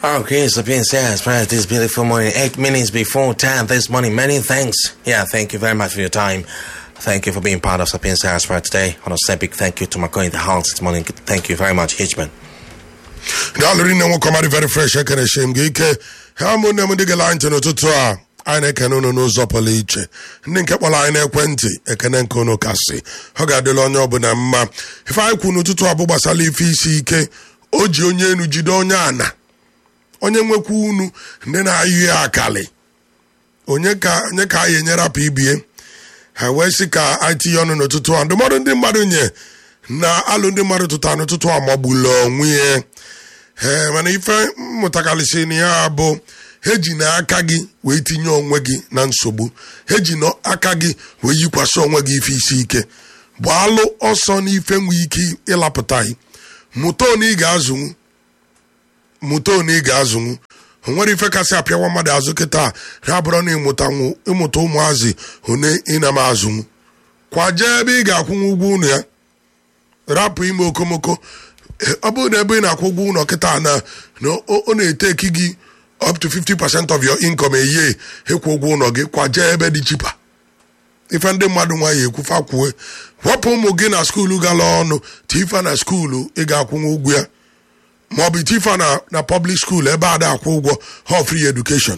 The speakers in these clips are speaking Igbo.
Okay, so being said, as this beautiful morning, eight minutes before 10 this morning. Many thanks. Yeah, thank you very much for your time. Thank you for being part of Sapiens Aspire today. On a big thank you to my in the house this morning. Thank you very much, Hitchman. daalụrị nne nwoke ọmadị very fresh ekere shem gị ike ha ụmụnne m ndị gela ntị n'ụtụtụ a anyị na-ekene unu n'ụzọ pụrụ iche ndị nke kpọrọ anyị n'ekwentị ekene nke unu kasị ọ ga-adịla onye ọbụla mma ife anyị kwu n'ụtụtụ a bụ gbasara ife isi ike o ji onye enu jide onye ana onye nwekwa unu ndị na-ayụ ya akali onye ka onye ka anyị enyere apụ ibie ha wee sị ka anyị tinye ọnụ n'ụtụtụ a ndụmọdụ ndị mmadụ nye na alụ ndị mmadụ tụta n'ụtụtụ a magbula onwe ya ee mana ife mmụtakarịsị na ya bụ ha ji na aka gị wee tinye onwe gị na nsogbu ha ji na aka gị wee yikwasị onwe gị ife isi ike gbaalụ ọsọ n'ife nwee ike ịlapụta gị mụta one ị ga-azụnwu mụta one ị ga-azụnwu o nwere ife kasị apịawa mmadụ azụ kịta ha bụrụ na ịmụta ịmụta ụmụazị one ị na m azụnwu kwaje ebe ị ga-akwụnwu ụgwọ unu ya rapụ ime okomoko ọ bụrụ na ebe ị na-akwụ ụgwọ ụlọ kịta na ọ na-eteki gị up to 50% of your income eye ịkwụ ụgwọ ụlọ gị kwaje ebe dị chipa ife ndị mmadụ nwaanyị ekwufa kwue wepụ ụmụ gị na skuulu gala ọnụ tifa na skuulu ị ga-akwụnwe ụgwọ ya ma ọ bụ tifa na na public school ebe a da-akwụ ụgwọ ha free education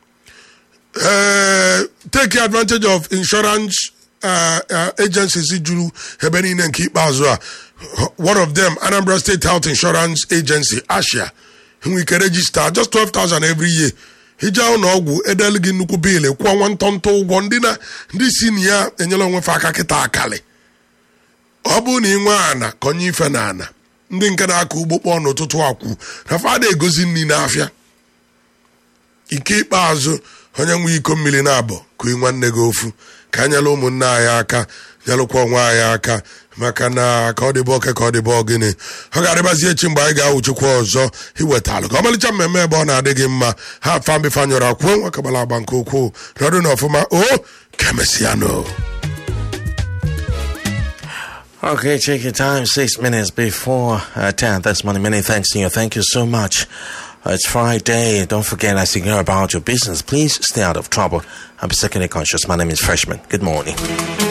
ee take advantage of insurance agencies juru ebe niile nke ikpeazụ a one of them anambra state health insurance agency asia nwere ike regista just 12,000 every year ije ụlọ ọgwụ edelu gị nnukwu biil kwụọ nwa ntọntọ ụgwọ ndị na ndị si na ya enyela onwefe aka kịta akali ọ bụrụ na ị nwee ana ka onye ife na ana ndị nke na-akọ ugbo kpọọ n'ụtụtụ akwụ na fada egozi nri n'afịa ike ikpeazụ onye nwe iko mmiri na-abọ kụi nwanne gị ofu ka anyela ụmụnne anyị aka nyelụkwa onwe anyị aka maka na ka ọ dịbọ oke ka ọ dịbọ gịnị ọ ga-adịbazi echi mgbe anyị ga-awụchikwa ọzọ iwetalụ ka ọmalịcha mmemme ebe ọ na-adị gị mma ha fambifanyụrụ akwụo nwekabala agba nke ukwuu nọdụ na ọfụma o kemesiano Okay, check your time. Six minutes before uh, 10 this morning. Many thanks to you. Thank you so much. Uh, it's Friday. Don't forget, as you go about your business, please stay out of trouble and be secondly conscious. My name is Freshman. Good morning.